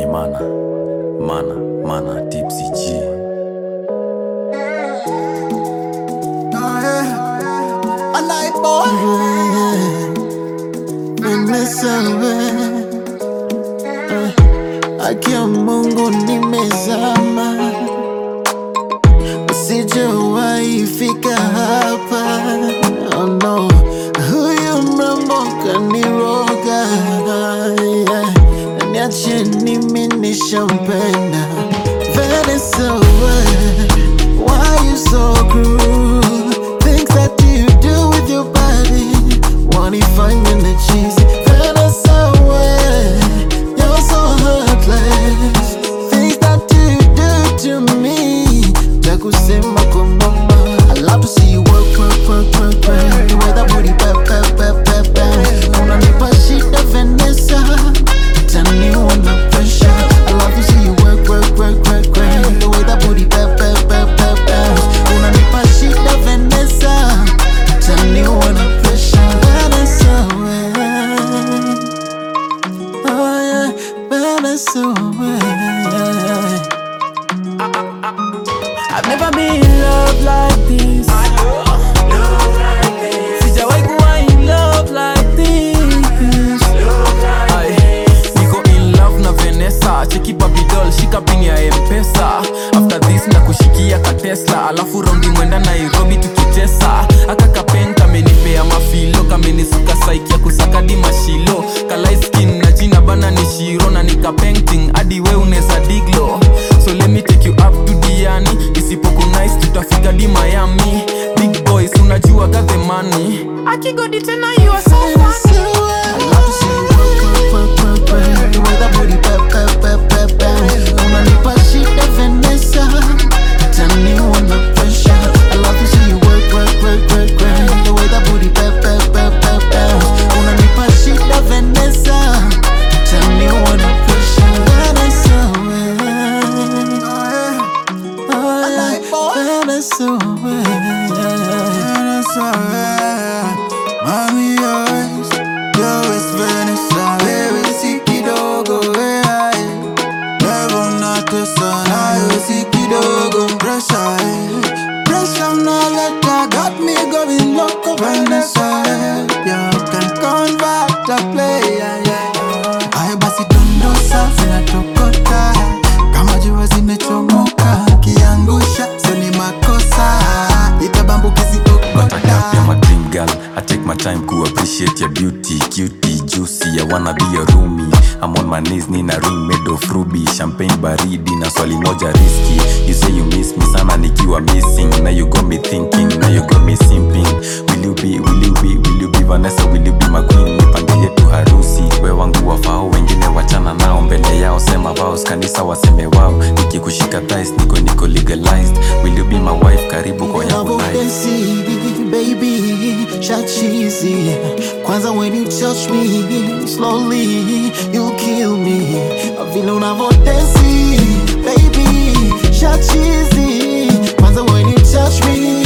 ni mana mana mana tipsy G Haki ya Mungu nimezama, sijawahi fika hapa. Oh no, huyu mrembo kaniroga, yeah. Niache nimi nishampenda. Vanessa, why you so cruel? Things that you do with your body, wanifanya na cheesy. Vanessa, you're so heartless. Things that you do to me, takusema kwa mama. I love to see you work, work, work, work, work. The way that booty bap, bap, bap, bap, bap. Unanipa shida Vanessa, taniwa na pressure. I love to see you work, work, work, work, work. The way that booty bap, bap, bap, bap, bap. Unanipa shida Vanessa, taniwa na pressure. Vanessa, well. Oh yeah, Vanessa, well. I've never been in love like this. Sijawahi kuwa in love like this. Aye, niko in love na Vanessa, cheki baby doll, shika pin ya M-Pesa. After this na kushikia ka Tesla, alafu raundi mwenda Nairobi tukitesa. Aka kapen kamenipea mafilo, kamenisuka saiki ya kusaka di mashilo. Kalai skin na jina bana ni shiro na nika painting hadi we uneza diglo. So let me take you up to Diani, isipoku nice tutafika di Miami. Big boys unajua got the money. Akigodi tena you are so funny. I love to see you work, work, work, work, work. The way that booty bap, bap, bap, bap, bap. Unanipa shida Vanessa, taniwa na pressure. I love to see you work, work, work, work, work. The way that booty bap, bap, bap, bap, bap. Unanipa shida Vanessa, taniwa na pressure. Vanessa, well. Oh yeah, Vanessa, well. Vanessa, mami yours, yours Vanessa, wewe si kidogo wewe, level natesa nayo si kidogo, pressure, eh. pressure unaleta got me going loco Vanessa, you can convert a player, yeah. Haya basi dondosa zinatokota kama jua zimechomoka, kiangusha sio ni makosa, itabambuki But I zikokota got you're my dream girl. I take my time to appreciate your beauty, cutie, juicy. I wanna be your roomie. I'm on my knees, nina ring made of ruby, champagne baridi na swali moja risky. You say you miss me sana nikiwa missing. Now you got me thinking, now you got me simping. Will you be, will you be, will you be Vanessa, will you be my queen? Nipangie tu harusi. We wangu wafao, wengine wachana nao mbele yao, sema vows, kanisa waseme wao. Nikikushika thighs, niko niko legalized. Will you be my wife? Karibu kwa yangu life. Unavyodensi, baby, shachizi kwanza when you touch me slowly you kill me vile unavyodensi baby shachizi kwanza when you touch me